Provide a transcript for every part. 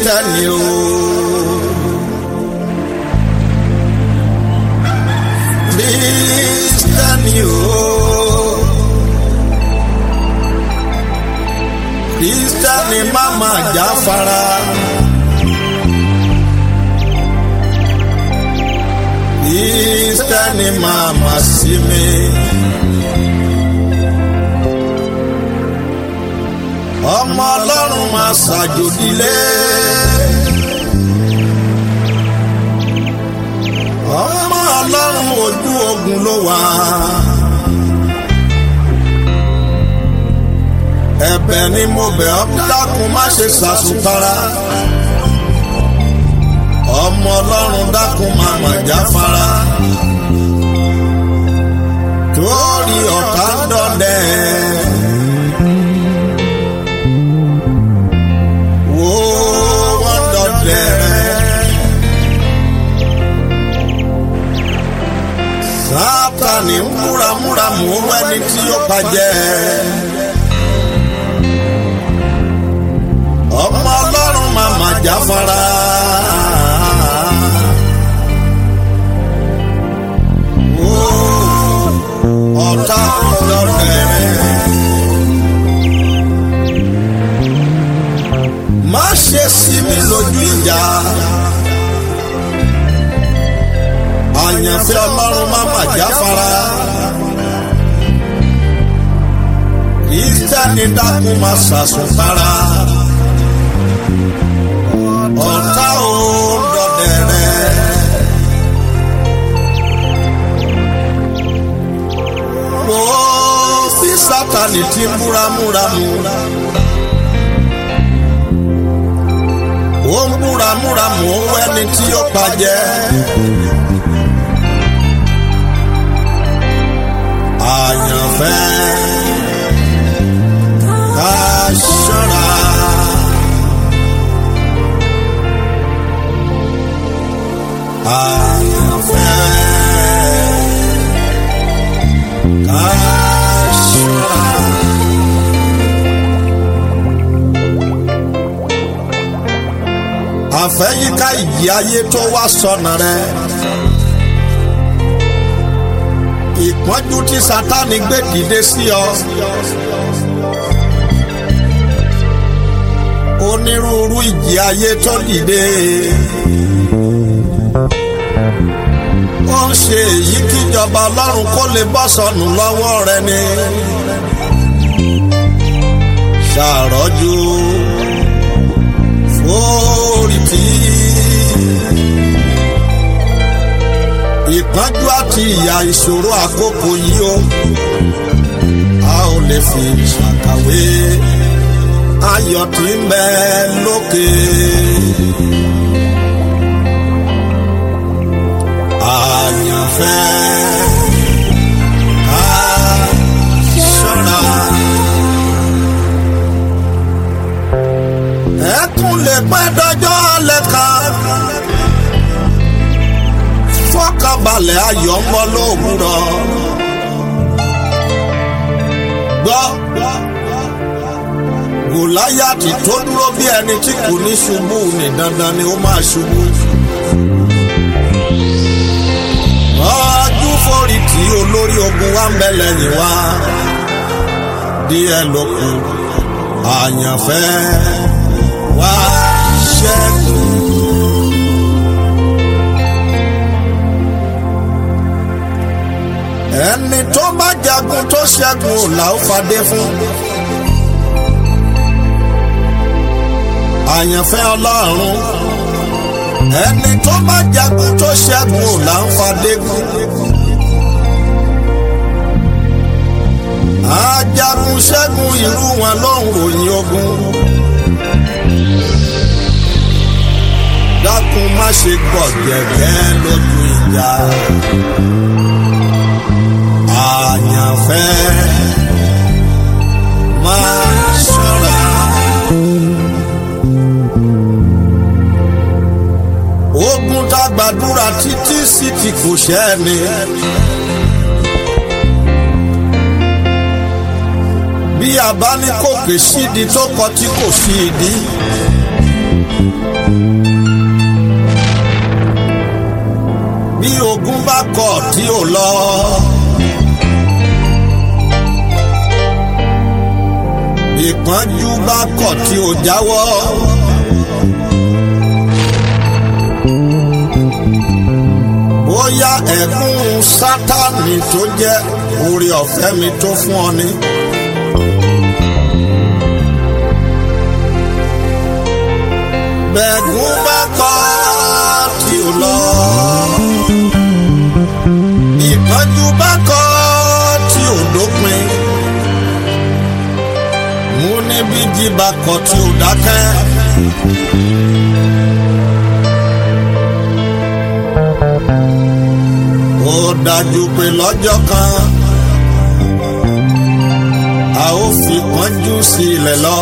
kírísítẹ́nì o. kírísítẹ́nì o. kírísítẹ́nì má máa jáfara. kírísítẹ́nì má máa sinmi. ọmọ ọlọ́run máa ṣàjòdìlé. ọmọ ọlọ́run ojú ogun ló wà. ẹ̀bẹ̀ ni mo bẹ̀ ọ́ dákun má ṣe ṣàṣùpara. ọmọ ọlọ́run dákun má mà jáfara. torí ọ̀tá ń dọdẹ. wo wọ́n dọdẹ rẹ̀. sátani ń múramúra mú wẹ́ni tí ó bàjẹ́. ọmọ ọlọ́run máa mà jáfara. Wo ọ̀tá lọ́dẹ rẹ̀. má ṣe sí mi lójú ìjà. àyànfẹ́ ọlọ́run má mà jáfara. ìtẹ́ni dákun má ṣàṣùpara. ọ̀tá ò dọ̀dẹ̀ rẹ̀. wo bí sátani ti múramúramú. ó ń múramúramú ó wẹ́ni tí ó bàjẹ́. àyànfẹ́ ká ṣọ́ra. àyànfẹ́ ká ṣọ́ra. àfẹ́yíká ìyí ayé tó wá sọnà rẹ̀. ìpọ́njú tí sátani gbé dìde sí ọ. onírúurú ìjì ayé tó dìde. ó ń ṣe èyí kíjọba ọlọ́run kó lè bọ́ sọnù lọ́wọ́ rẹ ni. ṣàròjù fórìtì. ìpọ́njú àti ìyà ìṣòro àkókò yìí o a ò lè fi ṣàkàwé ayọ̀ tí ń bẹ lókè. àyànfẹ́ ká ṣọ́ra. ẹkún lè pẹ́ dọjọ́ alẹ́ kan fọkànbalẹ̀ ayọ̀ ń bọ̀ lówùrọ̀. gbọ́ gòláyàtì tó dúró bí ẹni tí kò ní ṣubú ní dandan ni ó máa ṣubú. ọdún forí tí olórí ogun wa ń bẹ lẹ́yìn wa díẹ̀ ló kù àyànfẹ́ wá ṣẹ́gun. ẹni tó bá jagun tó ṣẹ́gun ò là ó fadé fún. àyànfẹ́ ọlọ́run ẹni tó bá jagun tó ṣẹ́gun ò là ń fadé fún. ajagun ṣẹ́gun irú wọn ló ń ròyìn ogun. dákun má ṣe gbọ̀gẹ̀gẹ́ lójú ìjà àyànfẹ́ máa ṣọ́ra. ogun tá a gbàdúrà títí sí ti kò ṣẹ́ ni. bí a bá ní kòkè sídi tó kọ tí kò sí ìdí. tí ò lọ. ìpọ́njú bá kọ̀ tí ò jáwọ́. bóyá ẹ̀gún sátánì tó jẹ́ oore ọ̀fẹ́ mi tó fún ọ ni. bẹ̀gún bá kọ̀ tí ò lọ. ìpọ́njú bá kọ̀ tí ò dópin. mú níbi jí bá kọ̀ tí ò dákẹ́. ó dájú pé lọ́jọ́ kan a ó fi pọ́njú sílẹ̀ lọ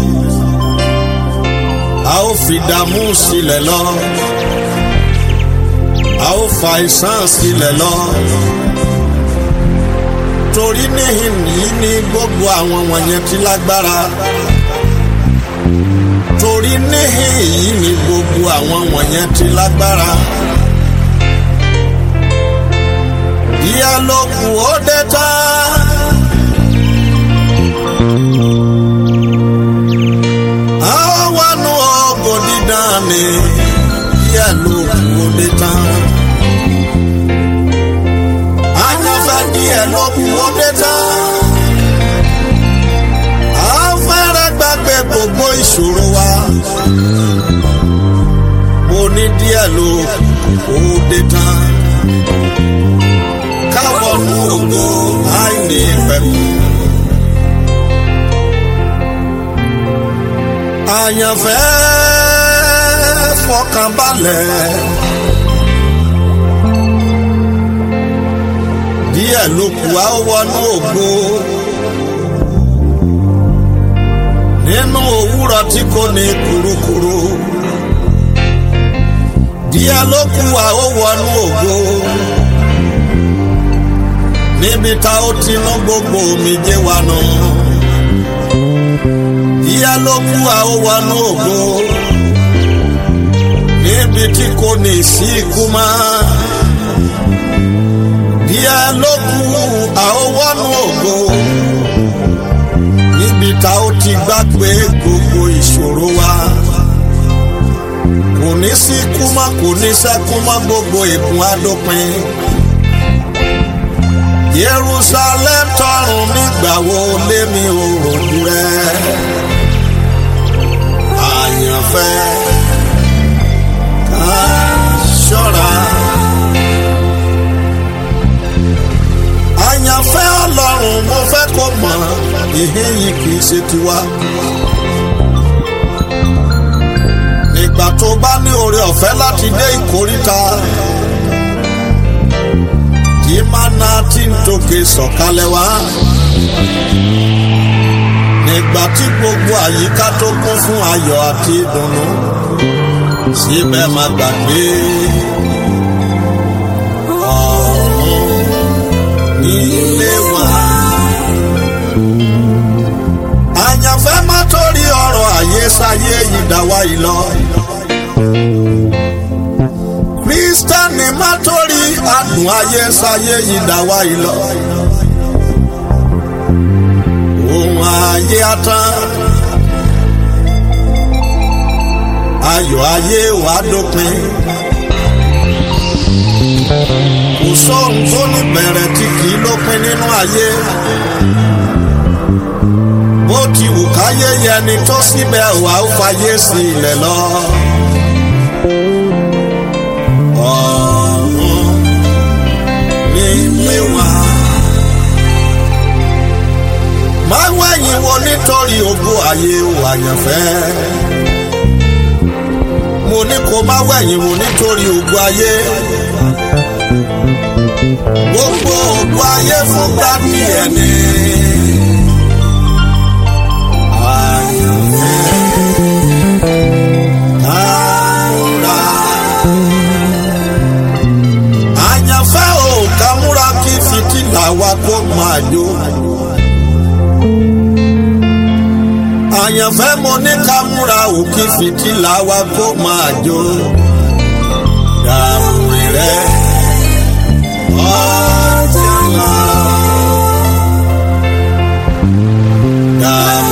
a ó fi dààmú sílẹ̀ lọ a ó fa àìsàn sílẹ̀ lọ torí níhìn yìí ní gbogbo àwọn wọ̀nyẹn ti lágbára torí níhìn yìí ní gbogbo àwọn wọ̀nyẹn ti lágbára. díẹ̀ ló kù ó dé tán. a ó wá nu ògo dídán ni díẹ̀ ló kù ó dé tán. àyànfẹ́ díẹ̀ ló kù ó dé tán. a fẹ́rẹ̀ gbàgbé gbogbo ìṣòro wa. mo ní díẹ̀ ló kù ó dé tán káwọnú ògo àìní ìpẹ̀kù. àyànfẹ́ fọkànbalẹ̀. díẹ̀ ló kù á wọnú ògo. nínú òwúrọ̀ tí kò ní kurukuru. díẹ̀ ló kù á wọnú ògo níbi tá ó ti ná gbogbo omijé wa nù. Ìyá ló kú àwòwánú ògo níbi tí kò ní sí ikú mọ́. Ìyá ló kú àwòwánú ògo níbi tá ó ti gbàgbé gbogbo ìṣòro wa. Kò ní sí ikú mọ́ kò ní sẹ́kú mọ́ gbogbo ìkún adópin. Jerusalem tọrùn nígbà wo lémi ò rojú rẹ àyànfẹ́ ká ṣọ́ra àyànfẹ́ Ọlọ́run mo fẹ́ kó mọ̀ ìhín yìí kì í ṣe tiwa nígbà tó bá ní oore ọ̀fẹ́ láti dé ìkóríta tí mana ti ń tòkè sọ̀kalẹ̀ wá. nígbà tí gbogbo àyíká tó kún fún ayọ̀ àti ìdùnnú síbẹ̀ má gbàgbé ọ̀run nílé wa. àyànfẹ́ má torí ọ̀rọ̀ ayé sáyé yìí dá wa yìí lọ kristẹni má torí adùn ayé sáyé yìí dá wa yìí lọ. ohun ayé atán ayọ̀ ayé wàá dópin. kò sóhun tó ní bẹ̀rẹ̀ tí kì í lópin nínú ayé. bó ti wù káyé yẹni tó síbẹ̀ wàá fàyè sí ilẹ̀ lọ. ọ̀run nílé wa. máa wẹ̀yìn wo nítorí ògo ayé wà yànfẹ́. mo ní kó má wẹ̀yìn wo nítorí ògo ayé. gbogbo ògo ayé fún gbàdí ẹni. àyànfẹ́ kára. àyànfẹ́ ò ká múra kí fìtílà wa kó máa jó. àyànfẹ́ mo ní ká múra ò kí fìtílà wa kó máa jó. dàrúrí rẹ ọjà ńlá. Dàbí